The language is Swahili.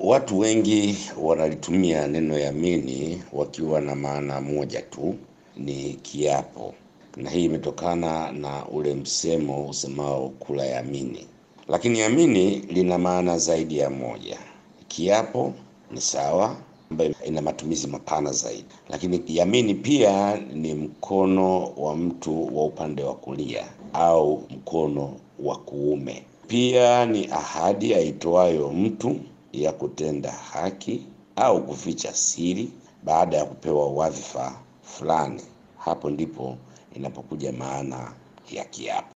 watu wengi wanalitumia neno yamini wakiwa na maana moja tu, ni kiapo, na hii imetokana na ule msemo usemao kula yamini. Lakini yamini lina maana zaidi ya moja. Kiapo ni sawa, ambayo ina matumizi mapana zaidi, lakini yamini pia ni mkono wa mtu wa upande wa kulia au mkono wa kuume. Pia ni ahadi aitoayo mtu ya kutenda haki au kuficha siri baada ya kupewa wadhifa fulani. Hapo ndipo inapokuja maana ya kiapo.